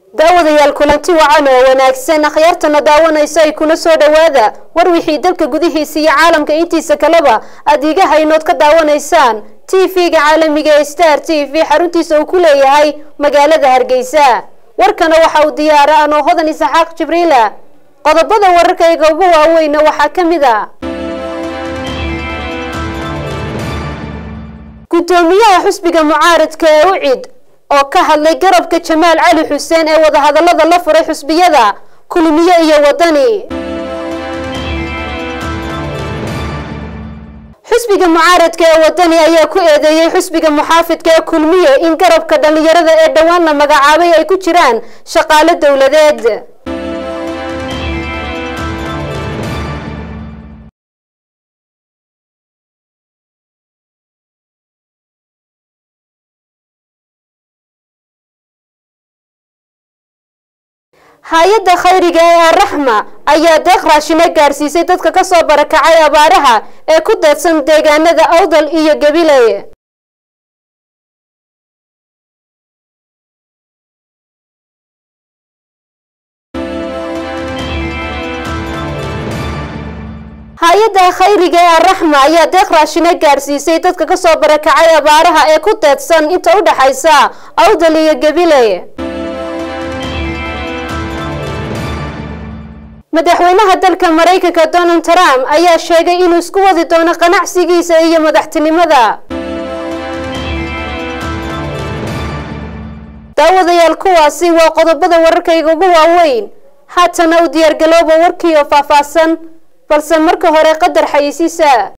daawadayaal kulanti wacan oo wanaagsan akhyaartana daawanaysa ay kuna soo dhowaada war wixii dalka gudihiisa iyo caalamka intiisa kaleba aad iiga haynood ka daawanaysaan t v-ga caalamiga ee star t v xaruntiisa uu ku leeyahay magaalada hargeysa warkana waxa uu diyaara anoo hodan isaxaaq jibriila qodobada wararkayga ugu waaweyna waxaa ka mid a gudoomiyaha xusbiga mucaaradka ee ucid oo ka hadlay garabka jamaal cali xuseen ee wadahadalada la furay xusbiyada kulmiye iyo wadani xusbiga mucaaradka ee wadani ayaa ku eedeeyey xusbiga muxaafidka ee kulmiye in garabka dhalinyarada ee dhowaan la magacaabay ay ku jiraan shaqaalo dowladeed hay-adda khayriga ee araxma ayaa deeq raashino gaarsiisay dadka kasoo barakacay abaaraha ee ku deedsan deegaanada awdal iyo gabiley hay-adda khayriga ee araxma ayaa deeq raashino gaarsiisay dadka kasoo barakacay abaaraha ee ku deedsan inta u dhexaysa awdal iyo gabiley madaxweynaha dalka maraykanka donald trump ayaa sheegay inuu isku wadi doono qanacsigiisa iyo madaxtinimada daawadayaal kuwaasi waa qodobada wararkayga ugu waaweyn haatana u diyaargalooba warkii oo faahfaahsan balse marka hore qadar xayisiisa